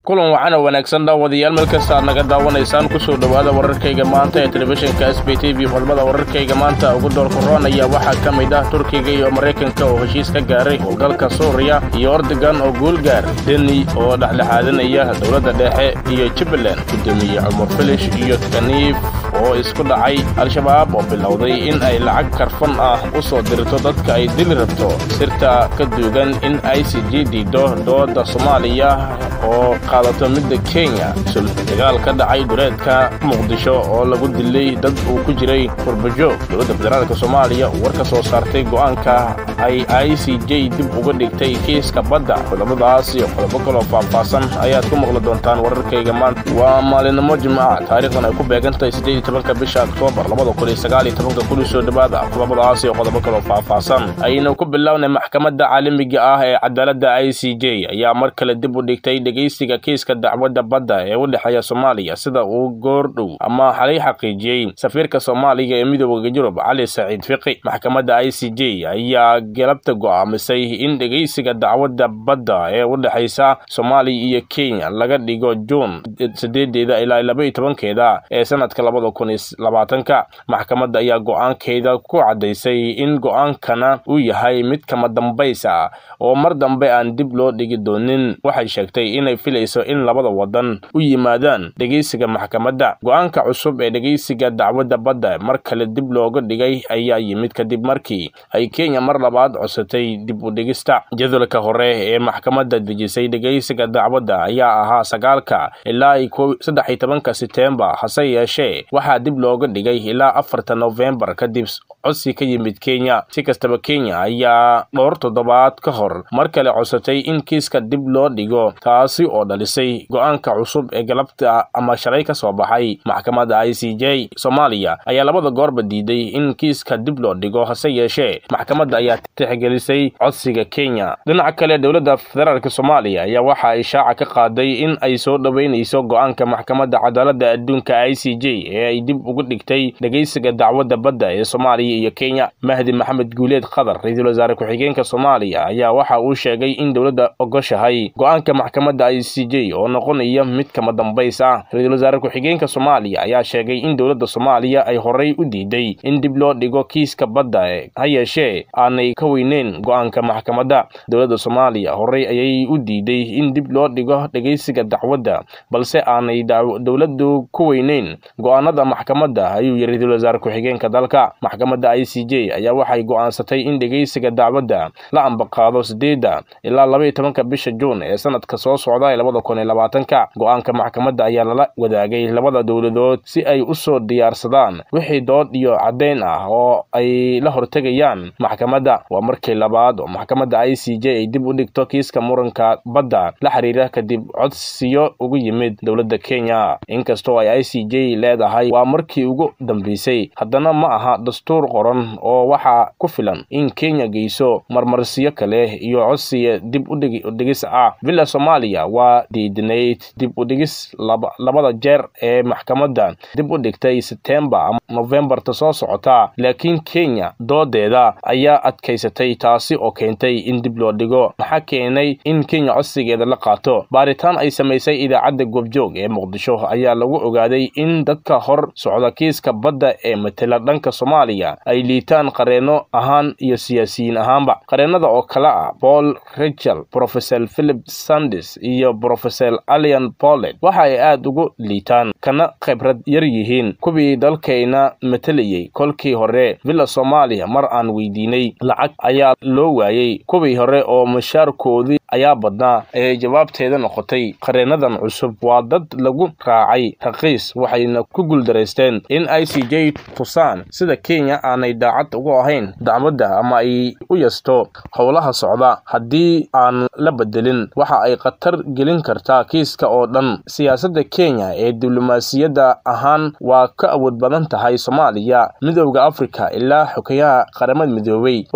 kulan wacan oo wanaagsan daawadayaal meel kasta aad naga daawanaysaan kusoo dhowaada wararkayga maanta ee telefishinka s b t v qodobada wararkayga maanta ugu doorka roon ayaa waxaa ka mid ah turkiga iyo maraykanka oo heshiis ka gaaray howlgalka suuriya iyo ordogan oo guul gaar deni oo dhexdhexaadinaya dowladda dhexe iyo jubbaland gudoomiye cumar filish iyo kaniif oo isku dhacay al-shabaab oo bilowday in ay lacag karfan ah u soo dirto dadka ay dili rabto sirta ka duugan in i c g diido dooda soomaaliya oo qaadato midda kenya sul dagaal ka dhacay duleedka muqdisho oo lagu dilay dad uu ku jiray qurbajoog dowladda federaalka soomaaliya war ka soo saartay go'aanka ay i c j dib uga dhigtay kiiska badda qodobadaas iyo qodobo kaloo faahfaahsan ayaad ku maqli doontaan wararkayga maanta waa maalinimo jimca taariikhdan ay ku beegantahay siddeed iyo tobanka bisha oktoobar labada kun iyo sagaal iyo tobanka kuli soo dhowaada qodobadaas iyo qodobo kaloo faahfaahsan aynu ku bilownay maxkamadda caalamiga ah ee cadaaladda i c j ayaa mar kale dib u dhigtay dhegaysiga kiiska dacwadda badda ee u dhexeeya soomaaliya sida uu goordhow ama xalay xaqiijiyey safiirka soomaaliya ee midooda yurub cali saciid fiqi maxkamadda i c j ayaa galabta go'aamisay in dhegaysiga dacwadda badda ee u dhexaysa soomaaliya iyo kenya laga dhigo juun sideedeeda ilaa laba iyo tobankeeda ee sanadka labada kun iyo labaatanka maxkamadda ayaa go'aankeeda ku caddaysay in go'aankana uu yahay mid kama dambays ah oo mar dambe aan dib loo dhigi doonin waxay sheegtay inay filayso in labada wadan u yimaadaan dhegaysiga maxkamadda go'aanka cusub ee dhegaysiga dacwadda badda mar kale dib looga dhigay ayaa yimid kadib markii ay kenya mar labaad codsatay dib u dhigista jadwalka hore ee maxkamadda dejisay dhegaysiga dacwadda ayaa ahaa sagaalka ilaa saddex iyo tobanka seteembar hase yeeshee waxaa dib looga dhigay ilaa afarta nofembar kadib codsi ka yimid kenya si kastaba kenya ayaa dhowr toddobaad ka hor mar kale codsatay in kiiska dib loo dhigo taasi oo dhalisay go'aanka cusub ee galabta ama shalay ka soo baxay maxkamadda i c j soomaaliya ayaa labada goorba diiday in kiiska dib loo dhigo hase yeeshee maxkamadda ayaa tixgelisay codsiga kenya dhinaca kale dowladda federaalk soomaaliya ayaa waxa ay shaaca ka qaaday in ay soo dhoweynayso go'aanka maxkamadda cadaaladda adduunka i c j ee ay dib uga dhigtay dhegaysiga dacwadda badda ee soomaaliya iyo kenya mahdi maxamed guuleed khadar ra-iisul wasaare ku-xigeenka soomaaliya ayaa waxa uu sheegay in dowladda ogoshahay go'aanka maxkamadda i c j oo noqonaya mid kama dambays ah ra-iisul wasaare ku-xigeenka soomaaliya ayaa sheegay in dowladda soomaaliya ay horey u diiday in dib loo dhigo kiiska badda ha yeeshee aanay ka weyneyn go'aanka maxkamadda dowladda soomaaliya horey ayay u diiday in dib loo dhigo dhegaysiga dacwadda balse aanay dowladdu ku weyneyn go'aanada maxkamadda ayuu yiri ra-iisul wasaare ku-xigeenka dalka maxkamadda i c j ayaa waxay go'aansatay in dhegaysiga dacwadda la ambaqaado sideedda ilaa laba iyo tobanka bisha juun ee sanadka soo socda ee labada kun iyo labaatanka go'aanka maxkamadda ayaa lala wadaagay labada dowladood si ay u soo diyaarsadaan wixii dood iyo caddayn ah oo ay la hortegayaan maxkamadda waa markii labaad oo maxkamadda i c j ay dib u dhigto kiiska muranka badda la xiriira kadib codsiyo ugu yimid dowladda kenya inkastoo ay i c j leedahay waa markii ugu dambeysay haddana ma aha dastuur qoran oo waxaa ku filan in kenya geyso marmarsiyo kale iyo codsiya dib udhigis ah villa soomaaliya waa diidinayd dib u dhigis labada jeer ee maxkamadda dib u dhigtay setembar ama nofembarta soo socota laakiin kenya doodeeda ayaa adkaysatay taasi oo keentay in dib loo dhigo maxaa keenay in kenya codsigeeda la qaato baaritaan ay samaysay idaacadda goobjoog ee muqdisho ayaa lagu ogaaday in dadka hor socda kiiska badda ee matela dhanka soomaaliya ay liitaan qareenno ahaan iyo siyaasiyiin ahaanba qareennada oo kale ah paul richel profesor philip sandis iyo profesor alian polet waxa ay aad ugu liitaan kana khibrad yar yihiin kuwii dalkayna matelayey kolkii hore villa soomaaliya mar aan weydiinay lacag ayaa loo waayey kuwii hore oo mushaarkoodii ayaa badnaa ee jawaabteeda noqotay qareennadan cusub waa dad lagu raacay raqiis waxayna ku guuldaraysteen in i c j tusaan sida kenya aanay daacad ugu ahayn dacwadda ama ay u yasto howlaha socda haddii aan la bedelin waxa ay khatar gelin kartaa kiiska oo dhan siyaasadda kenya ee diblomaasiyadda ahaan waa ka awood badan tahay soomaaliya midowda afrika ilaa xogayaha qaramada midoobey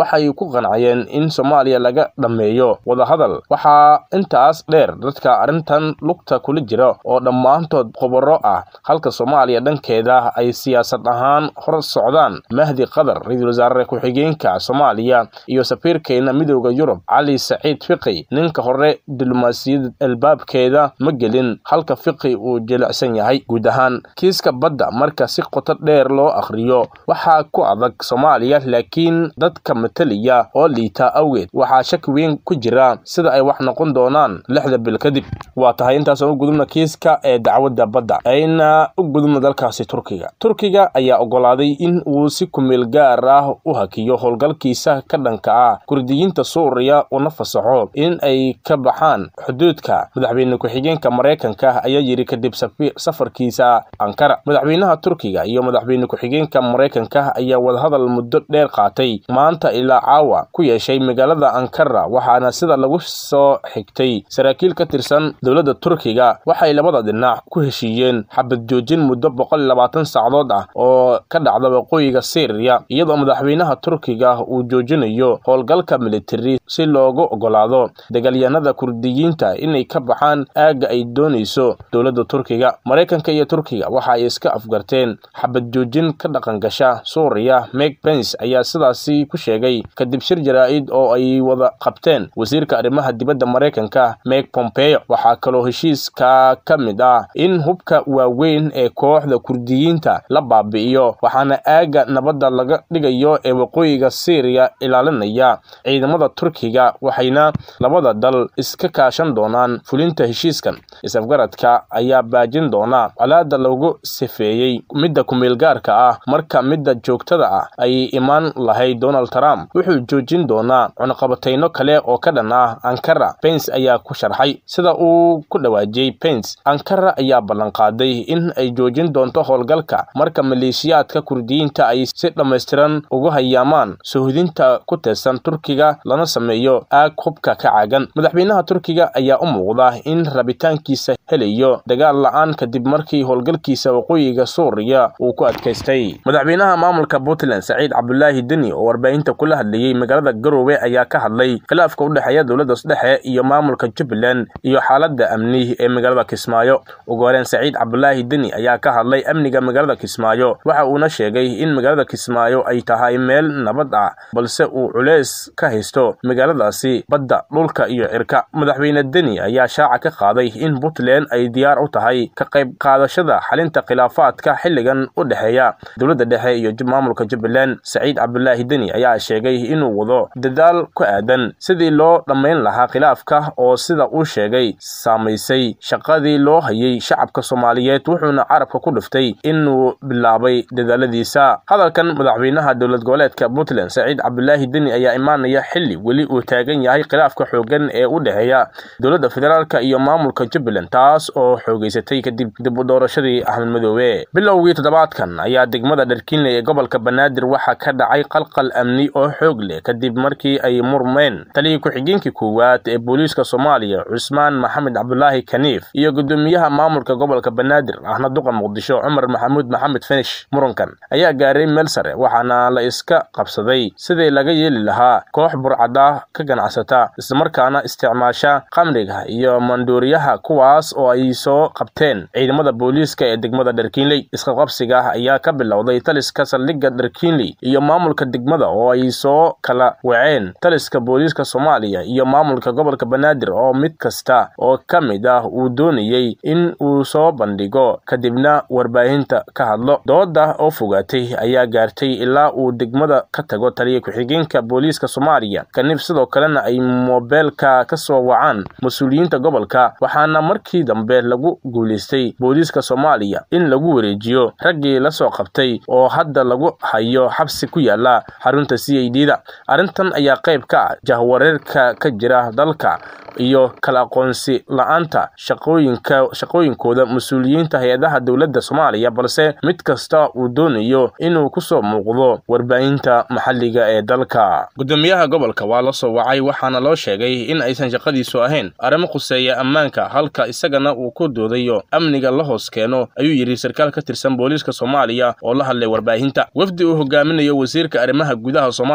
waxay ku qancayeen in soomaaliya laga dhammeeyo wadahadal waxaa intaas dheer dadka arrintan lugta kula jira oo dhammaantood khubaro ah halka soomaaliya dhankeeda ay siyaasad ahaan hor socdaan mahdi qadar ra-iisul wasaare ku-xigeenka soomaaliya iyo safiirkeena midooda yurub cali saciid fiqi ninka hore diblomaasiyad albaabkeeda ma gelin halka fiqi uu jilicsan yahay guud ahaan kiiska badda marka si qoto dheer loo akhriyo waxaa ku adag soomaaliya laakiin dadka mataliya oo liita awgeed waxaa shaki weyn ku jira sida ay wax noqon doonaan lixda bil kadib waa tahay intaasoo u gudubna kiiska ee dacwadda badda ayna u gudubna dalkaasi turkiga turkiga ayaa ogolaaday in uu si kumeel gaar ah u hakiyo howlgalkiisa ka dhanka ah kurdiyiinta suuriya una fasaxo in ay ka baxaan xuduudka madaxweyne ku-xigeenka maraykanka ayaa yidhi kadib safarkiisa ankara madaxweynaha turkiga iyo madaxweyne ku-xigeenka maraykanka ayaa wadahadal muddo dheer qaatay maanta ilaa caawa ku yeeshay magaalada ankara waxaana sida lagu soo xigtay saraakiil ka tirsan dowladda turkiga waxay labada dhinac ku heshiiyeen xabad joojin muddo boqol iyo labaatan saacadood ah oo ka dhacda waqooyiga syriya iyadoo madaxweynaha turkiga uu joojinayo howlgalka militari si loogu ogolaado dagaalyahanada kurdiyiinta inay ka baxaan aagga ay doonayso dowladda turkiga maraykanka iyo turkiga waxa ay iska afgarteen xabad joojin ka dhaqangasha suuriya meg pence ayaa sidaasi ku sheegay kadib shir jaraa'id oo ay wada qabteen wasiirka arrimaha dibadda maraykanka meg pompeo waxaa kaloo heshiiska ka mid ah in hubka waaweyn ee kooxda kurdiyiinta la baabi'iyo waxaana aagga nabadda laga dhigayo ee waqooyiga syriya ilaalinaya ciidamada turkiga waxayna labada dal iska kaashan doonaan fulinta heshiiskan is-afgaradka ayaa baajin doona colaada lagu sifeeyey midda kumeelgaarka ah marka midda joogtada ah ay imaan lahayd donald trump wuxuu joojin doonaa cunaqabatayno kale oo ka dhan ah ankara pence ayaa ku sharxay sida uu ku dhawaajiyey pence ankara ayaa ballanqaaday in ay joojin doonto howlgalka marka maleeshiyaadka kurdiyiinta ay si dhammaystiran ugu hayaamaan suhudinta ku teedsan turkiga lana sameeyo aag hubka ka caagan madaxweynaha turkiga ayaa u muuqda in rabitaankiisa helayo dagaal la-aan kadib markii howlgalkiisa waqooyiga suuriya uu ku adkaystay madaxweynaha maamulka puntland saciid cabdulaahi deni oo warbaahinta kula hadlayey magaalada garowe ayaa ka hadlay khilaafka u dhexeeya dowladda dhexe iyo maamulka jubbaland iyo xaaladda amni ee magaalada kismaayo ugu horeen saciid cabdulaahi deni ayaa ka hadlay amniga magaalada kismaayo waxa uuna sheegay in magaalada kismaayo ay tahay meel nabad ah balse uu culeys ka haysto magaaladaasi badda dhulka iyo cirka madaxweyne deni ayaa shaaca ka qaaday in puntland ay diyaar u tahay ka qayb qaadashada xalinta khilaafaadka xilligan u dhexeeya dowladda dhexe iyo maamulka jubbaland saciid cabdulaahi deni ayaa sheegay inuu wado dadaal ku aadan sidii loo dhammayn lahaa khilaafka oo sida uu sheegay saamaysay shaqadii loo hayay shacabka soomaaliyeed wuxuuna carabka ku dhiftay inuu bilaabay dadaaladiisa hadalkan madaxweynaha dowlad goboleedka puntland saciid cabdulaahi deni ayaa imaanaya xilli weli uu taagan yahay khilaafka xoogan ee u dhexeeya dowladda federaalka iyo maamulka jubbaland taas oo xoogeysatay kadib dib u doorashadii axmed madoobe bilowgii toddobaadkan ayaa degmada dharkiinle ee gobolka banaadir waxaa ka dhacay qalqal amni oo xoog leh kadib markii ay murmeen taliyii ku-xigeenkii koowaad ee booliiska soomaaliya cusmaan maxamed cabdulaahi kaniif iyo gudoomiyaha maamulka gobolka banaadir ahna duqa muqdisho cumar maxamuud maxamed finish murankan ayaa gaaray meel sare waxaana la iska qabsaday sidii laga yeeli lahaa koox burcada ka ganacsata islamarkaana isticmaasha khamriga iyo manduuriyaha kuwaas oo ay soo qabteen ciidamada booliiska ee degmada dharkiinley isqaqabsiga ayaa ka bilowday taliska saldhigga dharkiinley iyo maamulka degmada oo ay soo kala waceen taliska booliiska soomaaliya iyo maamulka gobolka banaadir oo mid kasta oo ka mid ah uu doonayey in uu soo bandhigo kadibna warbaahinta ka hadlo dooda oo fogaatay ayaa gaartay ilaa uu degmada ka tago taliya ku-xigeenka booliiska soomaaliya kaniif sidoo kalena ay moobeelka ka soo wacaan mas-uuliyiinta gobolka waxaana markii dambe lagu guulaystay booliiska soomaaliya in lagu wareejiyo raggii la soo qabtay oo hadda lagu hayo xabsi ku yaala xarunta c a d da arrintan ayaa qayb ka ah jahwareerka ka jira dalka iyo kala aqoonsi la-aanta shaqooyinka shaqooyinkooda mas-uuliyiinta hay-adaha dowladda soomaaliya balse mid kasta uu doonayo inuu kusoo muuqdo warbaahinta maxalliga ee dalka gudoomiyaha gobolka waa la soo wacay waxaana loo sheegay in aysan shaqadiisu ahayn arrimo khuseeya ammaanka halka isagana uu ku doodayo amniga la hoos keeno ayuu yidhi sarkaal ka tirsan booliiska soomaaliya oo la hadlay warbaahinta wafdi uu hogaaminayo wasiirka arrimaha gudaha soomaaliya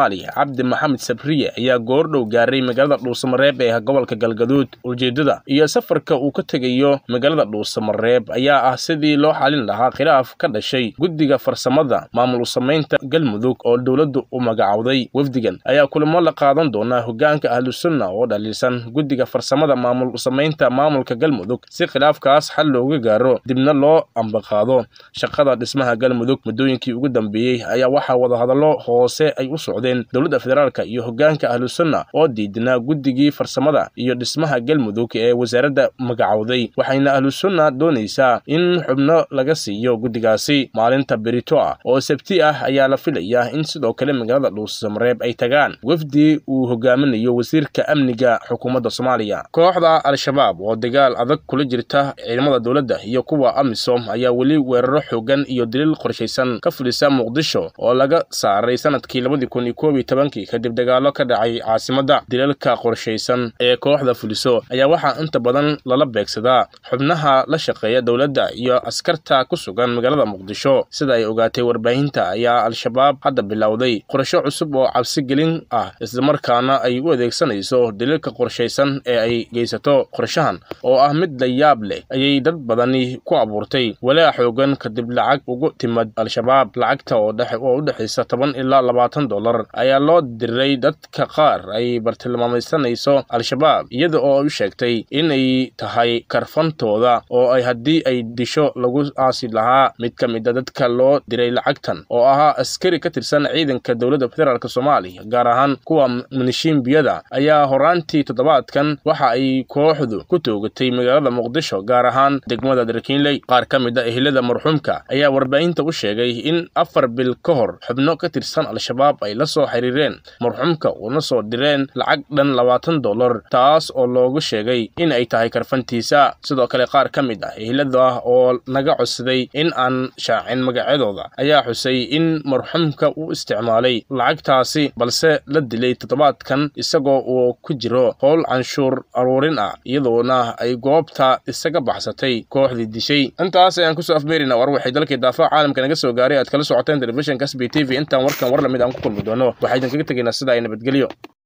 soomaaliya cabdi maxamed sabriye ayaa goordhow gaaray magaalada dhuusamareeb ee gobolka galgaduud ujeeddada iyo safarka uu ka tegayo magaalada dhuusamareeb ayaa ah sidii loo xalin lahaa khilaaf ka dhashay guddiga farsamada maamul usamaynta galmudug oo dowladdu u magacowday wafdigan ayaa kulamo la qaadan doonaa hogaanka ahlusunna oo dhaliilsan guddiga farsamada maamul usamaynta maamulka galmudug si khilaafkaas xal looga gaaro dibna loo ambaqaado shaqada dhismaha galmudug muddooyinkii ugu dambeeyey ayaa waxaa wadahadallo hoose ay u socdeen dowladda federaalka iyo hogaanka ahlusunna oo diidinaa guddigii farsamada iyo dhismaha galmudug ee wasaaradda magacowday waxayna ahlusunna doonaysaa in xubno laga siiyo guddigaasi maalinta berito ah oo sabti ah ayaa la filayaa in sidoo kale magaalada dhuusamareeb ay tagaan wafdi uu hogaaminayo wasiirka amniga xukuumadda soomaaliya kooxda al-shabaab oo dagaal adag kula jirta ciidamada dowladda iyo kuwa amisom ayaa weli weeraro xoogan iyo daliil qorshaysan ka fulisa muqdisho oo laga saaray sanadkii labadii kun iyo koob iyo tobankii kadib dagaallo ka dhacay caasimadda daliilka qorshaysan ee kooxda fuliso ayaa waxaa inta badan lala beegsadaa xubnaha la shaqeeya dowladda iyo askarta ku sugan magaalada muqdisho sida ay ogaatay warbaahinta ayaa al-shabaab hadda bilowday qorsho cusub oo cabsigelin ah islamarkaana ay u adeegsanayso daliilka qorshaysan ee ay geysato qorshahan oo ah mid la yaab leh ayay dad badani ku abuurtay walaa xoogan kadib lacag ugu timid al-shabaab lacagta oo u dhexaysa toban ilaa labaatan dollar ayaa loo diray dadka qaar ay bartilmaamaysanayso al-shabaab iyada oo ay u sheegtay inay tahay karfantooda oo ay haddii ay disho lagu aasi lahaa mid ka mid a dadka loo diray lacagtan oo ahaa askari ka tirsan ciidanka dowladda federaalk soomaaliya gaar ahaan kuwa minishiimbiyada ayaa horaantii toddobaadkan waxa ay kooxdu ku toogatay magaalada muqdisho gaar ahaan degmada darkiinley qaar ka mid a ehlada marxuumka ayaa warbaahinta u sheegay in afar bil ka hor xubno ka tirsan al-shabaab ay la soo xiriireen marxuumka una soo direen lacag dhan labaatan dollar taas oo loogu sheegay in ay tahay karfantiisa sidoo kale qaar ka mid ah ehlada oo naga codsaday in aan shaacin magacyadooda ayaa xusay in marxuumka uu isticmaalay lacagtaasi balse la dilay toddobaadkan isagoo uu ku jiro howl canshuur aruurin ah iyadoona ay goobta isaga baxsatay kooxdii dishay intaas ayaan kusoo afmeerina war waxay dalkii daafaha caalamka naga soo gaaray aad kala socoteen telefishinka s b t v intaan warkan war lamid aan ku kulmi doono waxaa idinkaga tegaynaa sida ay nabadgelyo